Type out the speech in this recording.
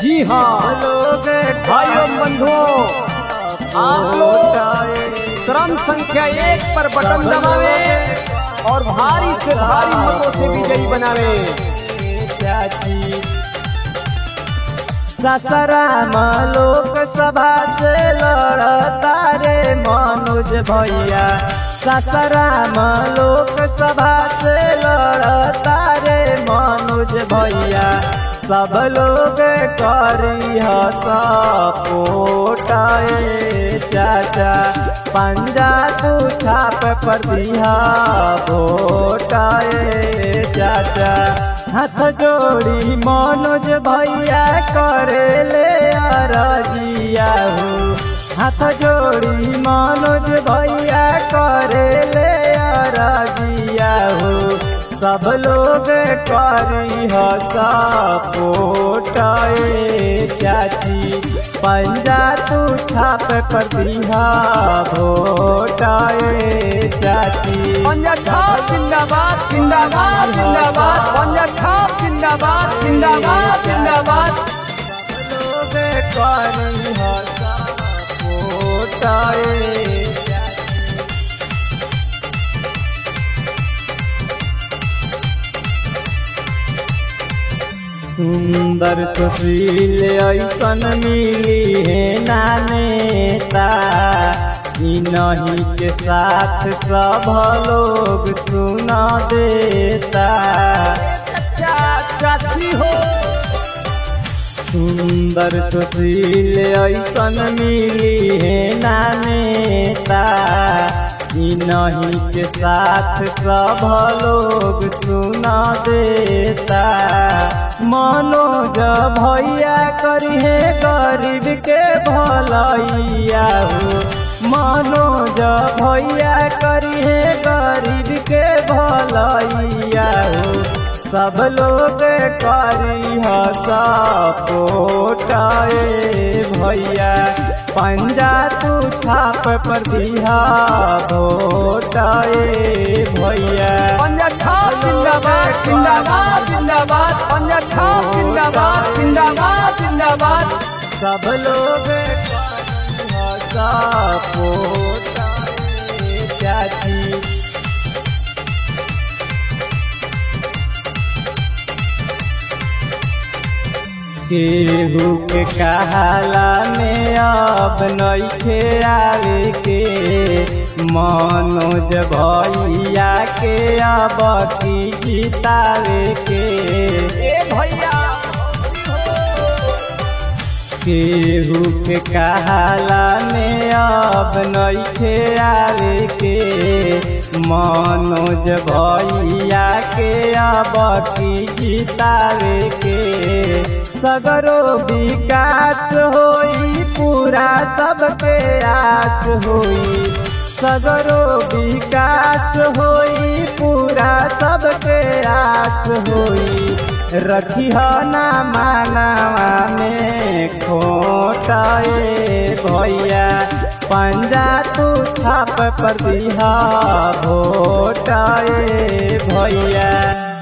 जी हाँ लोग भाइयों बंधुओं आप लोग क्रम संख्या एक पर बटन दबावे और भारी से भारी मतों से विजयी बनावे चाची ससराम लोक सभा से लड़ता रे मनोज भैया ससराम लोक सभा से लड़ता रे मनोज भैया सब लोग करी सपोटाए चाचा पंजा तू छाप पर दिया भोटाए चाचा हाथ जोड़ी मनोज भैया करे ले अरजिया हो हाथ जोड़ी मनोज भैया करे ले अरजिया हो सब लोग करी सपोटाए चाची पंजा तू छाप पर दिया भोटाए चाची पंजा छाप जिंदाबाद जिंदाबाद जिंदाबाद पंजा छाप जिंदाबाद जिंदाबाद जिंदाबाद लोग करी सपोटाए सुंदर सुशील ऐसन मिली है नानेता इन्हीं के साथ सब लोग सुना देता चाची हो सुंदर सुशील ऐसन मिली है नानेता इन्हीं के साथ सब लोग सुना देता मनोज भैया करिए गरीब के भलैया हो मनोज भैया करिए गरीब के भलैया हो सब लोग करी सपोटाए भैया पंजा तू छाप पर दिया भोटाए भैया पंजा छाप जिंदाबाद जिंदाबाद जिंदाबाद पंजा छाप जिंदाबाद जिंदाबाद जिंदाबाद सब लोग सपोटाए चाची केहू के कहला में अब नइखे आवे के मनोज भैया के अब की जितावे के ए भैया केहू के कहला में अब नइखे आवे के मनोज भैया के अब की जितावे के सगरो विकास होई पूरा सबके आस होई सगरो विकास होई पूरा सबके आस होई रखी ना मानवा में खोटाए भैया पंजा तू छाप पर दिया भोटाए भैया